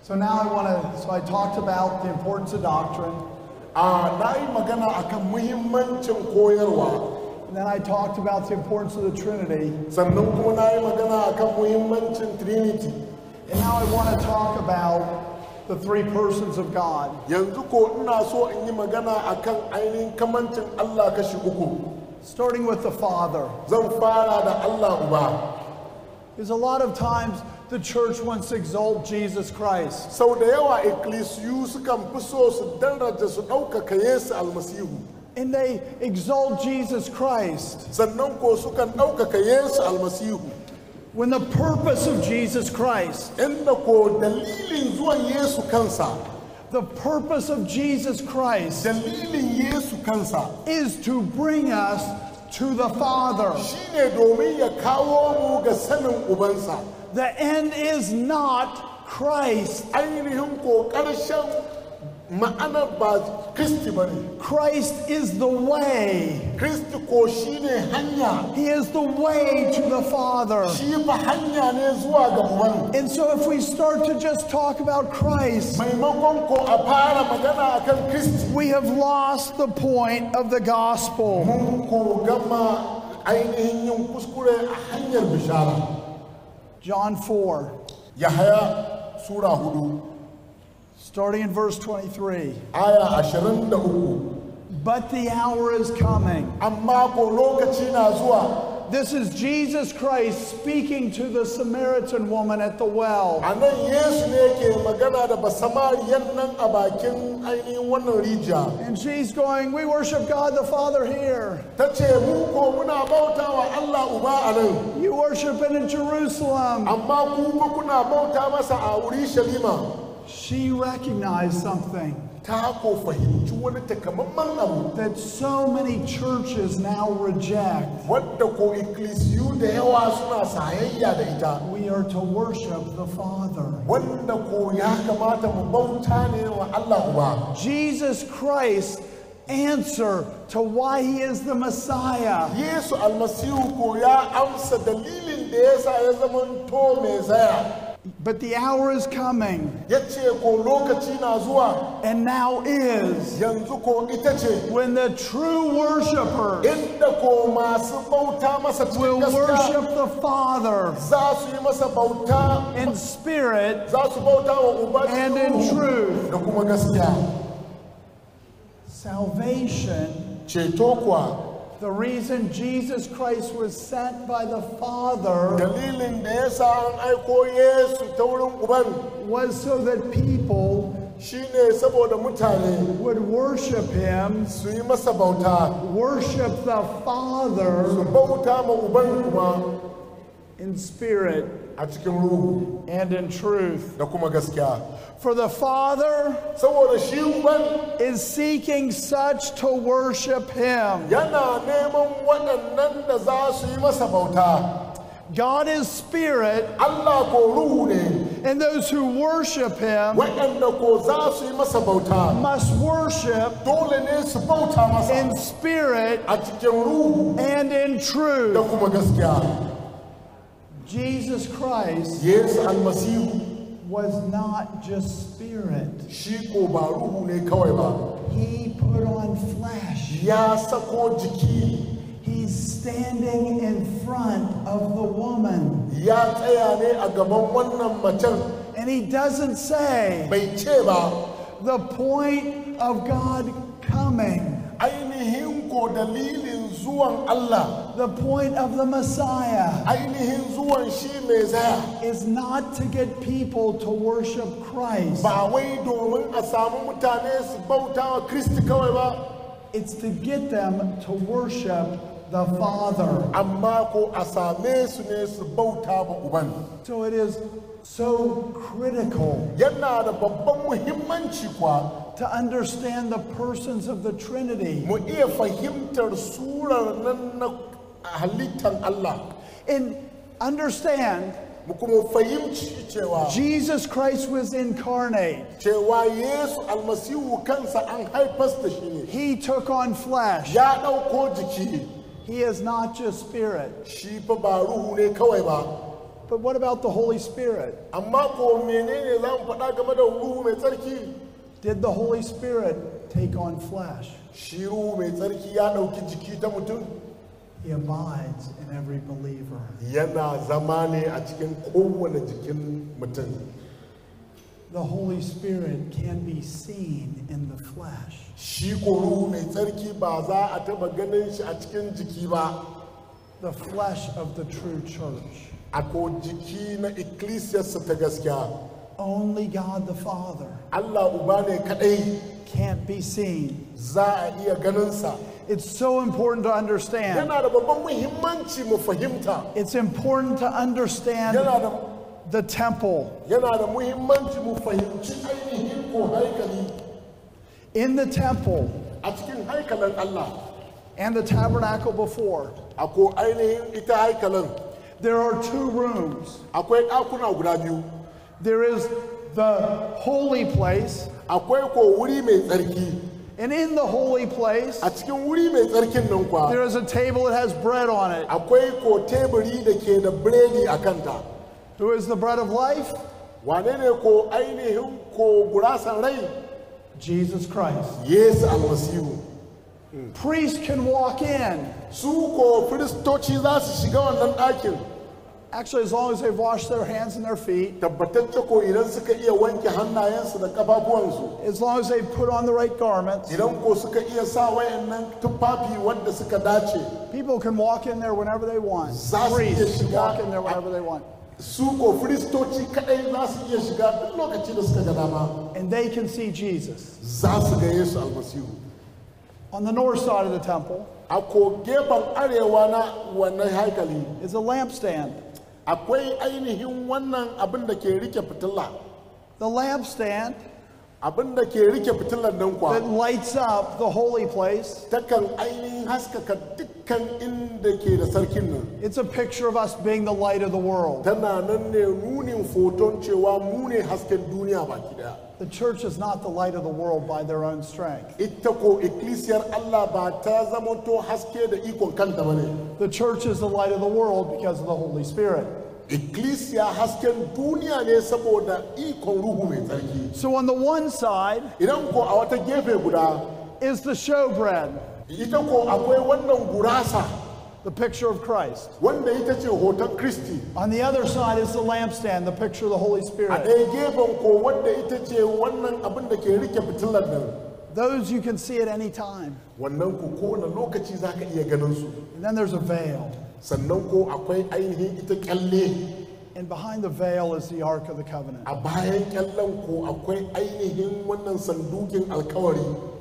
So now I want to, so I talked about the importance of doctrine, a na yi magana akan muhimmancin koyarwa and then I talked about the importance of the Trinity, sannan kuma na yi magana akan muhimmancin trinity and now I want to talk about the three persons of God. yanzu ko ina so in yi magana akan ainihin kamancin allah kashi uku Starting with the Father. zan fara da allah uba Because a lot of times the church wants to exalt Jesus Christ. sau da yawa ikkilisiyu sukan fi so su daraja su ɗaukaka yesu almasihu And they exalt Jesus Christ sannan ko sukan ɗaukaka yesu almasihu when the purpose of Jesus Christ, inda ko dalilin zuwan yesu kansa the purpose of Jesus Christ dalilin yesu kansa is to bring us to the Father. shine domin ya kawo mu ga sanin ubansa The end is not Christ. ainihin ko ƙarshen ma'anar ba kristi ba ne Christ is the way. kristi ko shine hanya He is the way to the Father. shi fa hanya ne zuwa ga uban And so if we start to just talk about Christ, maimakon ko a fara magana akan kristi we have lost the point of the gospel. mun ko gama ainihin yin kuskure a hanyar bishara John 4, yahaya sura hudu starting in verse 23. aya ashirin da uku But the hour is coming. amma ko lokaci na zuwa This is Jesus Christ speaking to the Samaritan woman at the well. a nan yesu ne ke magana da basamariyan nan a bakin ainihin wannan rijiya And she's going, We worship God the Father here. ta ce mu ko muna bauta wa allah uba a nan You worship it in Jerusalem. amma ku ko kuna bauta masa a urushalima She recognized something ta ko fahimci wani takamaiman abu that so many churches now reject. wadda ko ikkilisiyu da yawa suna sayayya da ita We are to worship the Father. wanda ko ya kamata mu bauta ne wa Allah uba Jesus Christ answer to why he is the Messiah. Yesu almasihu ko ya amsa dalilin da yasa ya zama to mai zaya But the hour is coming ya ce ko lokaci na zuwa and now is yanzu ko ita ce when the true worshipers inda ko masu bauta masa will cikin gaskiya worship the Father za su yi masa bauta in spirit za su bauta wa uba and cikin in ruhu truth. da kuma gaskiya Salvation, ceto kuwa the reason Jesus Christ was sent by the Father dalilin da ya sa an aiko Yesu ta wurin uban was so that people shine saboda mutane would worship him, su yi masa bauta worship the su Father bauta ma uban kuma in spirit a cikin ruhu and in truth. da kuma gaskiya For the Father saboda shi uban is seeking such to worship him. yana neman waɗannan da za su yi masa bauta God is spirit, Allah ko ruhu ne and those who worship him waɗanda ko za su yi masa bauta must worship dole ne su bauta masa in spirit a cikin ruhu and in da truth. kuma gaskiya Jesus Christ Yesu almasihu was not just spirit, shi ko ba ruhu ne kawai ba he put on flesh. ya sako jiki He's standing in front of the woman. ya tsaya ne a gaban wannan macen And he doesn't say bai ce ba the point of God coming, ainihin ko dalilin zuwan Allah the point of the Messiah ainihin zuwan shi mai zaya is not to get people to worship Christ. ba wai domin a samu mutane su bauta wa Kristi kawai ba It's to get them to worship the Father. amma ko a same su ne su bauta ma uban So it is so critical yana da babban muhimmanci kwa to understand the persons of the Trinity. mu iya fahimtar surar nan na halittar Allah And understand mu kuma fahimci cewa Jesus Christ was incarnate. cewa Yesu almasihu kansa an haifas da shi ne He took on flesh. ya ɗauko jiki He is not just spirit. shi fa ba ruhu ne kawai ba But what about the Holy Spirit? amma ko menene za mu faɗa game da ruhu mai tsarki Did the Holy Spirit take on flesh? shi ruhu mai tsarki ya ɗauki jiki ta mutum He abides in every believer. yana zama ne a cikin kowane jikin mutum The Holy Spirit can be seen in the flesh. shi ko ruhu mai tsarki ba za a taɓa ganin shi a cikin jiki ba The flesh of the true church. a ko jiki na ikkilisiyarsa ta gaskiya Only God the Father allah uba ne kaɗai can't be seen. za a iya ganinsa It's so important to understand. yana da babban muhimmanci mu fahimta It's important to understand yana da the temple. yana da muhimmanci mu fahimci ainihin ko haikali In the temple a cikin haikalin Allah and the tabernacle before, a ko ainihin ita haikalin there are two rooms. akwai ɗakuna guda biyu There is the holy place, akwai ko wuri mai tsarki and in the holy place, a cikin wuri mai tsarkin nan kwa there is a table that has bread on it. akwai ko teburi da ke da biredi a kanta Who is the bread of life? wane ne ko ainihin ko gurasan rai Jesus Christ. yesu almasihu Priests can walk in, su ko firistoci za su shiga wannan ɗakin actually, as long as they've washed their hands and their feet, tabbatacce ko idan suka iya wanke hannayensu da ƙafafuwansu as long as they've put on the right garments, idan ko suka iya sa wayannan tufafi wanda suka dace people can walk in there whenever they want. Za su iya Priests can shiga- walk in there whenever they want. su ko firistoci kadai za su iya shiga duk lokaci da suka ga dama And they can see Jesus. za su ga yesu almasihu On the north side of the temple a ko gefen arewa na wannan haikali is a lampstand. akwai ainihin wannan abin da ke rike fitila The lampstand abin da ke rike fitilar nan that kwa lights up the holy place. takan ainihin haskaka dukkan inda ke da sarkin nan It's a picture of us being the light of the world. tana nan ne nunin foton cewa mu ne hasken duniya baki daya The church is not the light of the world by their own strength. ita ko ikkilisiyar Allah ba ta zamanto haske da ikon kanta ba ne The church is the light of the world because of the Holy Spirit. ikkilisiya hasken duniya ne saboda ikon ruhu mai tsarki So on the one side idan ko a wata gefe guda is the showbread, ita ko akwai wannan gurasa the picture of Christ. wanda ita ce hoton kristi On the other side is the lampstand, the picture of the Holy a Spirit. ɗaya gefen ko wanda ita ce wannan abin da ke rike fitilar nan Those you can see at any time. wannan ko kowane lokaci za ka iya ganin su And then there's a veil. sannan ko akwai ainihin ita kyalle And behind the veil is the Ark of the Covenant. a bayan kyallen ko akwai ainihin wannan sandukin alkawari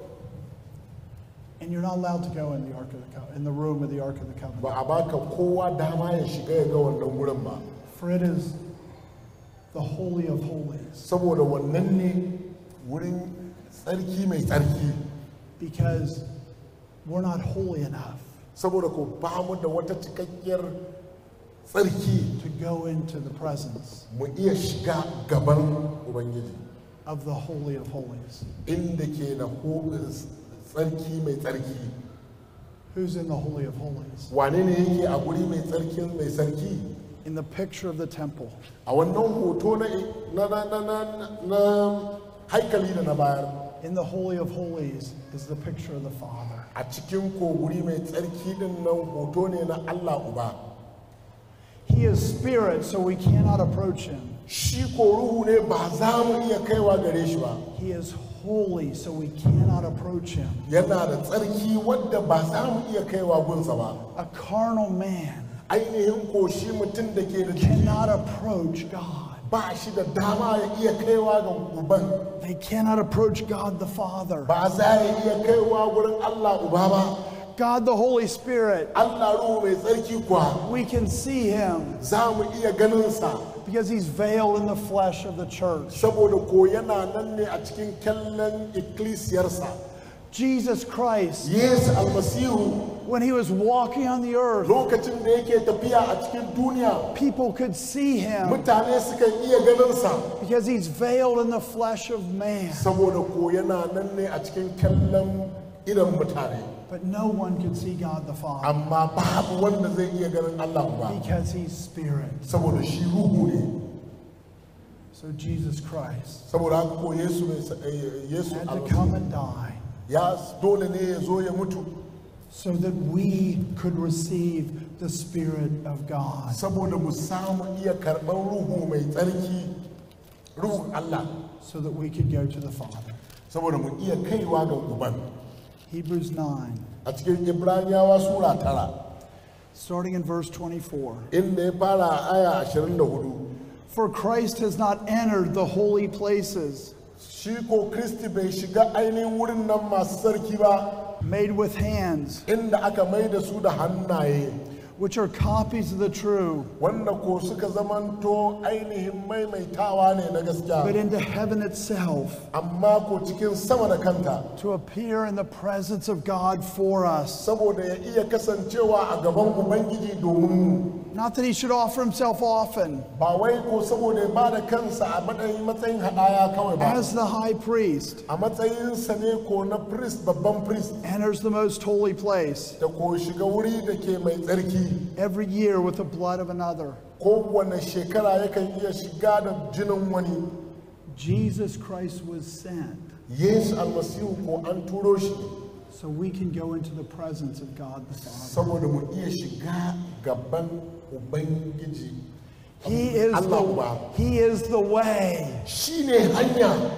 And you're not allowed to go in the Ark of the Co- in the room of the Ark of the Covenant. ba a baka kowa dama ya shiga ya ga wannan wurin ba For it is the Holy of Holies. saboda wannan ne wurin tsarki mai tsarki Because we're not holy enough saboda ko ba mu da wata cikakkiyar tsarki to go into the presence mu iya shiga gaban ubangiji of the Holy of Holies. inda ke da ho- tsarki mai tsarki Who's in the Holy of Holies? wane ne yake a guri mai tsarkin mai sarki In the picture of the temple. a wannan hoto na na na na na, na haikali da na bayar In the Holy of Holies is the picture of the Father. a cikin ko guri mai tsarki din nan hoto ne na Allah uba He is spirit, so we cannot approach him. shi ko ruhu ne ba za mu iya kaiwa gare shi ba He is holy, so we cannot approach him. yana da tsarki wadda ba za mu iya kaiwa gunsa ba A carnal man ainihin ko shi mutum da ke da jiki cannot approach God. ba shi da dama ya iya kaiwa ga uban They cannot approach God the Father. ba za ya iya kaiwa gurin Allah uba ba God the Holy Spirit, Allah ruhu mai tsarki kuwa we can see him za mu iya ganinsa because he's veiled in the flesh of the church. saboda ko yana nan ne a cikin kyallen ikkilisiyarsa Jesus Christ, yesu almasihu when he was walking on the earth, lokacin da yake tafiya a cikin duniya people could see him mutane sukan iya ganinsa because he's veiled in the flesh of man. saboda ko yana nan ne a cikin kyallen idan mutane But no one can see God the Father amma babu wanda zai iya ganin Allah ba because he's spirit. saboda shi ruhu ne So Jesus Christ saboda haka ko Yesu mai sa- eh, Yesu had to almasihu come and die ya dole ne ya zo ya mutu so that we could receive the Spirit of God. saboda mu samu iya karɓar ruhu mai tsarki ruhun Allah so that we could go to the Father. saboda mu iya kaiwa ga uban Hebrews 9, a cikin Ibraniyawa sura tara starting in verse 24. inda ya fara a aya 24 For Christ has not entered the holy places shi ko Kristi bai shiga ainihin wurin nan masu sarki ba made with hands, inda aka mai da su da hannaye which are copies of the true, wanda ko suka zamanto ainihin maimaitawa ne na but gaskiya into heaven itself amma ko cikin sama da kanta to appear in the presence of God for us. saboda ya iya kasancewa a gaban ubangiji domin mu Not that he should offer himself often ba wai ko saboda ya bada kansa a matsayin matsayin hadaya kawai ba as the high priest a matsayinsa ne ko na priest babban priest enters the most holy place da ko shiga wuri da ke mai tsarki every year with the blood of another. kowane shekara yakan iya shiga da jinin wani Jesus Christ was sent yesu almasihu ko an turo shi so we can go into the presence of God the Father. saboda mu iya shiga gaban ubangiji He is Allah the, Uba. he is the way. shi ne hanya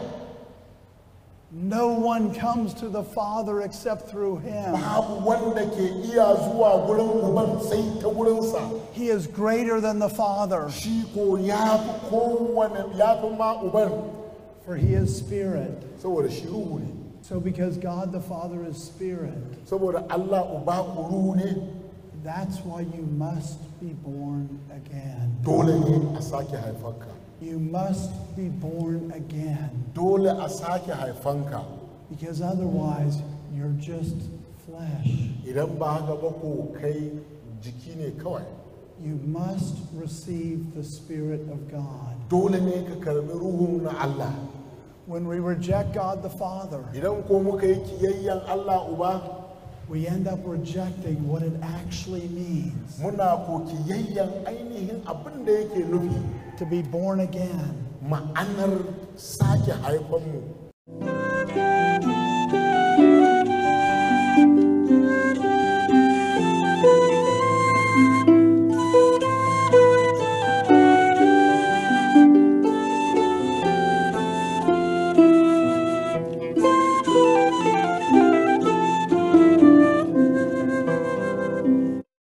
No one comes to the Father except through him. babu wanda ke iya zuwa gurin uban sai ta gurinsa He is greater than the Father, shi ko ya fi kowane ya fi ma uban for he is spirit. saboda shi ruhu ne So because God the Father is spirit, saboda Allah uba ku ruhu ne that's why you must be born again. dole ne a sake haifanka You must be born again dole a sake haifanka because otherwise you're just flesh. idan ba haka ba ko kai jiki ne kawai You must receive the Spirit of God. dole ne ka karbi ruhun na Allah When we reject God the Father, idan ko muka yi kiyayyen Allah uba we end up rejecting what it actually means muna ko kiyayyen ainihin abin da yake nufi to be born again. ma'anar sake haifanmu